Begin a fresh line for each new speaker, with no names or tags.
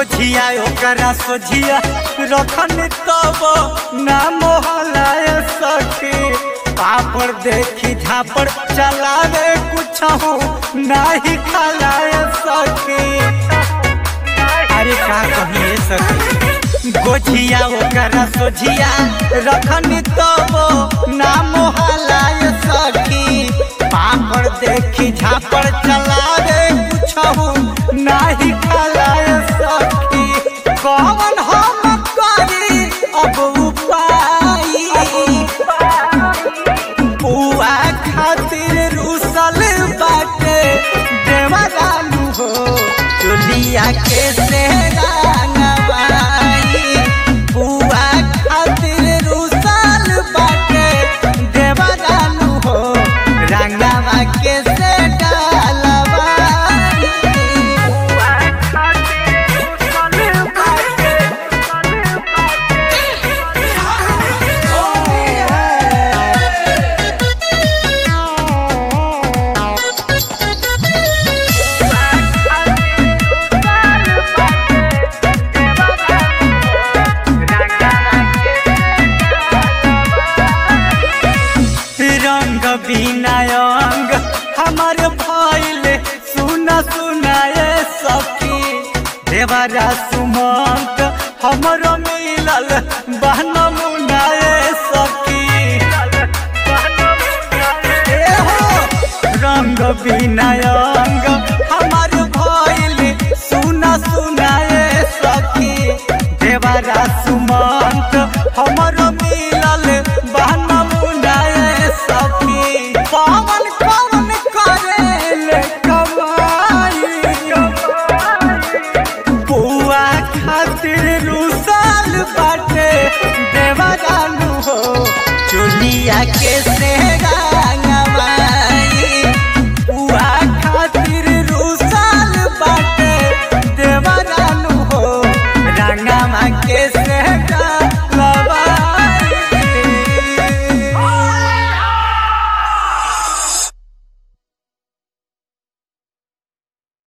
गोझिया ओकरा सोझिया रखन तब ना मोहलाय सके पापड़ देखी झापड़ चलावे कुछ नाही खलाय सके अरे का कहिए सके गोझिया ओकरा सोझिया रखन तब ना मोहलाय सकी पापड़ देखी झापड़ चलावे कुछ नाही खलाय सकी कौन हम करी अब उपाय बुआ खातिर रूसल बाटे देवरालू हो चुलिया के से रंगवाई बुआ खातिर रूसल बाटे देवरालू हो रंगवा के से डालवाई बुआ खातिर रूसल बाटे रंग बिनायंग हमार भइल सुना सुनाए सखी देवरा सुमंत हमरो मिलल बहन मुनाए सखी ए हो, रंग बिनायंग हमार भइल सुना सुनाए सखी देवरा सुमंत हमरो मिलल बहन मुनाए सखी पवन कवन करेले कमाई बुआ खातिर रूसल बाटे देवरालू हो चुलिया के से रंग